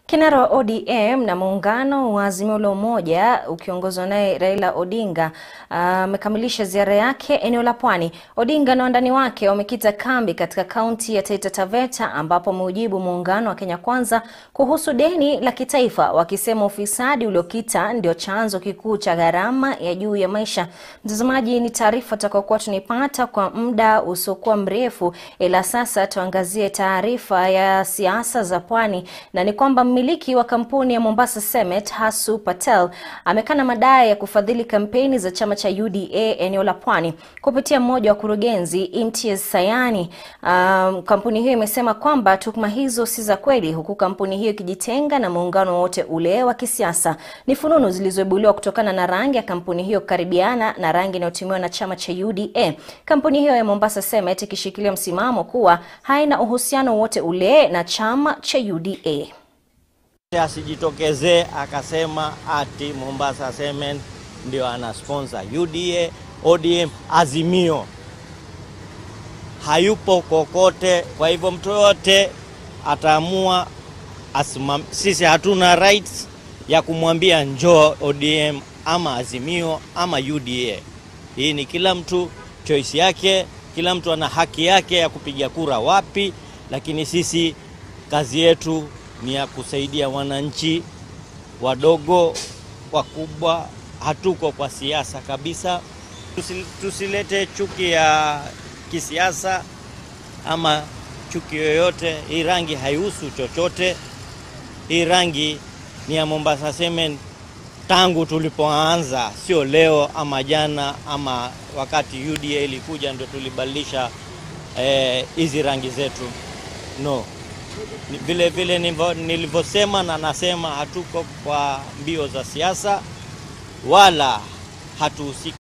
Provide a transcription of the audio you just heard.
Kinara wa ODM na muungano wa Azimio la Umoja ukiongozwa naye Raila Odinga amekamilisha uh, ziara yake eneo la Pwani. Odinga na wandani wake wamekita kambi katika kaunti ya Taita Taveta ambapo ameujibu muungano wa Kenya Kwanza kuhusu deni la kitaifa, wakisema ufisadi uliokita ndio chanzo kikuu cha gharama ya juu ya maisha. Mtazamaji, ni taarifa tutakayokuwa tunaipata kwa muda usiokuwa mrefu, ila sasa tuangazie taarifa ya siasa za Pwani na ni kwamba mmiliki wa kampuni ya Mombasa Cement Hasu Patel amekana madai ya kufadhili kampeni za chama cha UDA eneo la Pwani kupitia mmoja wa kurugenzi Imtiaz Sayani. Um, kampuni hiyo imesema kwamba tuhuma hizo si za kweli, huku kampuni hiyo ikijitenga na muungano wote ule wa kisiasa. Ni fununu zilizoibuliwa kutokana na rangi ya kampuni hiyo kukaribiana na rangi inayotumiwa na chama cha UDA. Kampuni hiyo ya Mombasa Cement ikishikilia msimamo kuwa haina uhusiano wote ule na chama cha UDA. Asijitokezee akasema ati Mombasa Cement ndio ana sponsor UDA, ODM, Azimio. Hayupo kokote. Kwa hivyo mtu yoyote ataamua asimam, sisi hatuna rights ya kumwambia njoo ODM ama Azimio ama UDA. Hii ni kila mtu choice yake, kila mtu ana haki yake ya kupiga kura wapi, lakini sisi kazi yetu ni ya kusaidia wananchi wadogo, wakubwa. Hatuko kwa siasa kabisa. Tusilete chuki ya kisiasa ama chuki yoyote. Hii rangi haihusu chochote. Hii rangi ni ya Mombasa Cement tangu tulipoanza, sio leo ama jana ama wakati UDA ilikuja ndio tulibadilisha hizi eh, rangi zetu no vile vile nilivyosema na nasema, hatuko kwa mbio za siasa wala hatuhusiki